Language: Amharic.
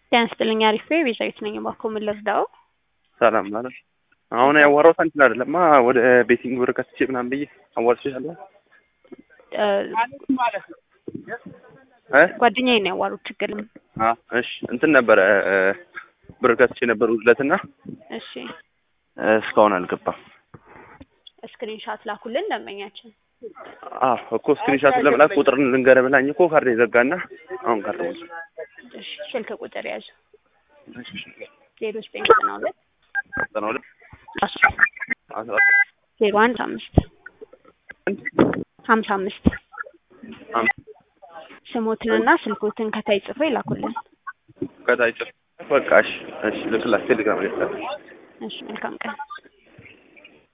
ጤና ይስጥልኝ አሪፍ ነኝ ቤዛዊት ነኝ እባክዎ ምን ልርዳዎ ሰላም ማለት አሁን ያዋራሁት አንቺን አይደለማ ወደ ቤቲንግ ብር ከትቼ ምናምን ብዬ አዋርቼሻለሁ እ ጓደኛዬ ነው ያዋሩት ችግር የለም አ እሺ እንትን ነበረ ብር ከትቼ ነበር ውድለትና እሺ እስካሁን አልገባም ስክሪን ሻት ላኩልን ደንበኛችን አዎ እኮ ስክሪንሻት ለመላክ ቁጥር ልንገርህ ብላኝ እኮ ካርድ የዘጋና አሁን ካርድ ሞላ እሺ ስልክ ቁጥር ያዙ እሺ ዜሮ ዘጠኝ ዘጠና ሁለት ዘጠና ሁለት አስራ አስራ ዜሮ አንድ አምስት ሀምሳ አምስት አምስት ስሞትንና ስልኮትን ከታይ ጽፎ ይላኩልን ከታች በቃ እሺ እሺ ልክላት ቴሌግራም ላይ እሺ መልካም ቀን